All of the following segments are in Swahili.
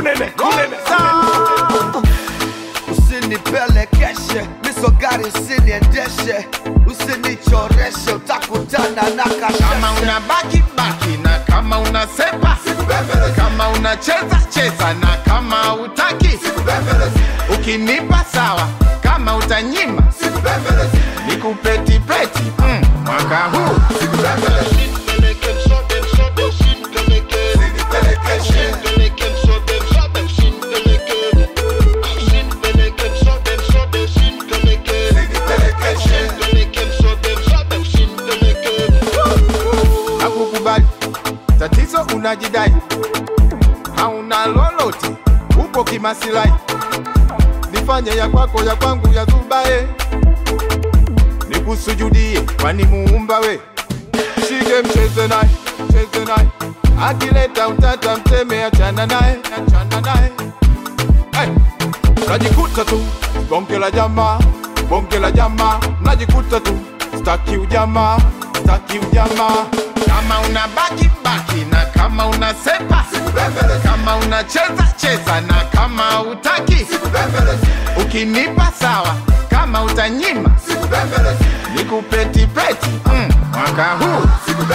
kunene kunene usinipelekeshe miso gari usiniendeshe usinichoreshe utakutana na kama kasheshe una baki baki na kama una sepa kama unacheza cheza na kama utaki ukinipa sawa kama utanyima nikupetipeti mm, mwaka huu nakukubali tatizo unajidai hauna lolote upo kimasilahi nifanye ya kwako ya kwangu ya zubae nikusujudie kwani muumba we shike mcheze naye mcheze naye akileta utata mteme achana naye achana naye hey. najikuta tu bonge la jamaa bonge la jamaa najikuta tu staki ujamaa staki ujamaa kama una baki baki na kama una sepa kama unacheza cheza na kama utaki ukinipa sawa kama utanyima nikupetipeti mm, mwaka huu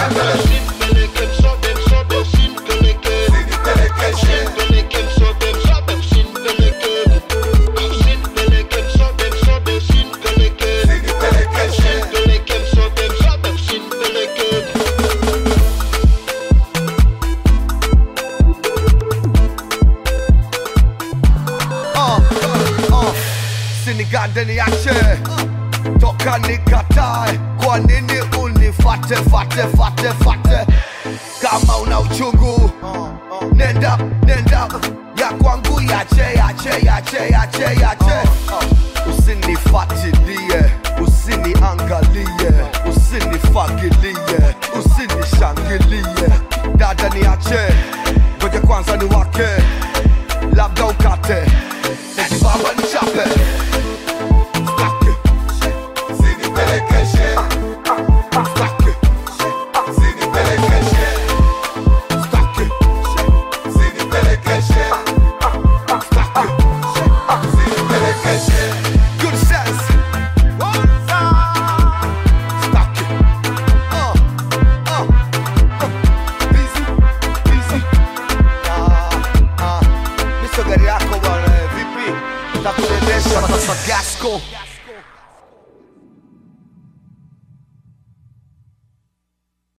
uh, uh, sinigande niache toka nikatae kwa nini unifate fate fate fate kama una uchungu nenda nenda ya kwangu yache yache yache yache yache usinifatilie usiniangalie usinifagilie